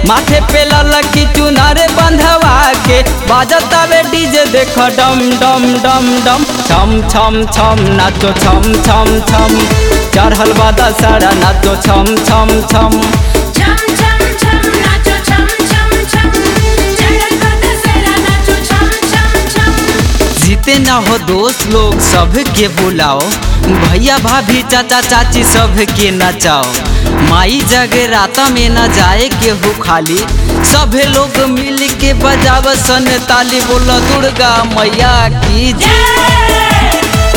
माथे पे ललकी चुनारे बंधवा के बाजतावे डीजे देख डम डम डम डम छम छम छम नाचो छम छम छम चढ़ल बा दशहरा नाचो छम छम छम छम छम छम नाचो छम छम छम चढ़ल बा दशहरा नाचो छम छम छम जीते ना हो दोस्त लोग सबके बुलाओ भैया भाभी चाचा चाची सबके नचाओ माई जगराता में न जाए केहू खाली सभे लोग मिल के बजाव सन ताली बोलो दुर्गा मैया की जय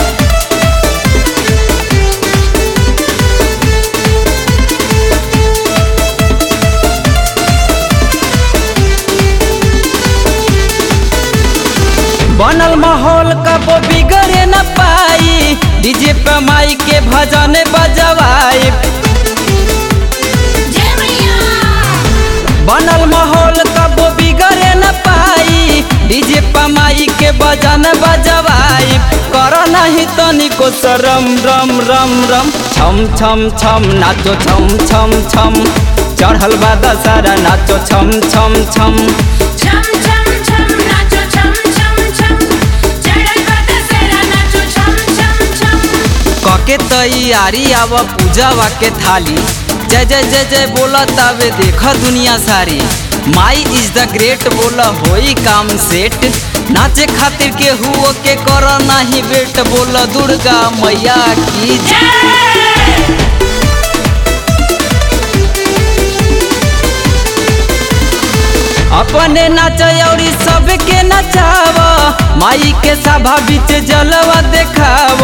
बनल माहौल कब बिगड़े न पाई डीजे पे माई के भजन बजवाई जय मैया बनल माहौल कब बिगड़े न पाई डीजे पे माई के भजन बजवाई कर नहीं तनिको शरम रम रम रम छम छम छम नाचो छम छम छम चढ़ल बा दशहरा नाचो छम छम छम छम छम छम नाचो छम छम छम चढ़ल बा दशहरा नाचो छम छम छम कके तैयारी आव पूजावा के थाली जय जय जय जय बोला तबे देख दुनिया सारी माई इज द ग्रेट बोला होई काम सेट नाचे खातिर के हुओ के कर नाही बेट बोला दुर्गा मैया की जय अपने नाच औरी सबके नचाव माई के सभा बीच जलवा देखाव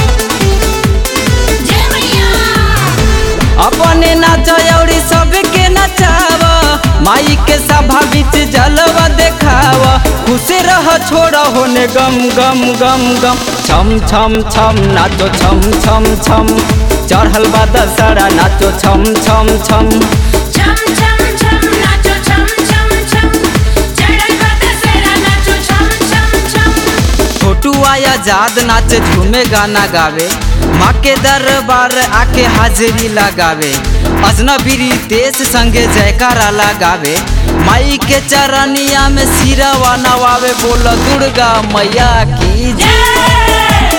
जय मैया अपने नाच औरी सबके नचाव माई के सभा बीच जलवा देखाव खुश रह छोड़ होने गम गम गम गम छम छम छम नाचो छम छम छम चढ़ल बा दशहरा नाचो छम छम छम छम छम छम नाचो छम छम छम चढ़ल बा दशहरा नाचो छम छम छम छोटू आया जाद नाचे झूमे गाना गावे माँ के दरबार आके हाजिरी लगावे अजनबी रितेश संगे जयकारा लगावे माई के चरनिया में सिरवा नवावे बोल दुर्गा मैया की जय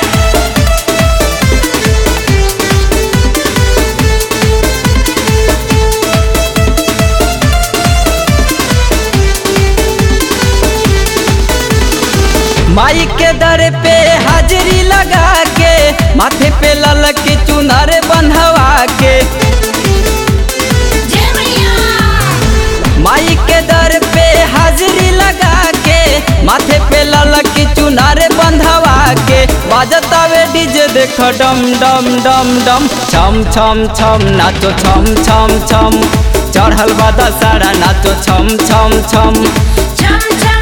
माई के दर पे हाजिरी लगा के माथे पे ललक चुनर बंधवा के जय मैया माई के दर पे हाजिरी लगा के माथे पे ललक चुनारे बंधवा के बाजतावे डीजे देख डम डम डम डम छम छम छम नाचो छम छम छम चढ़ल बा दशहरा नाचो छम छम छम छम छम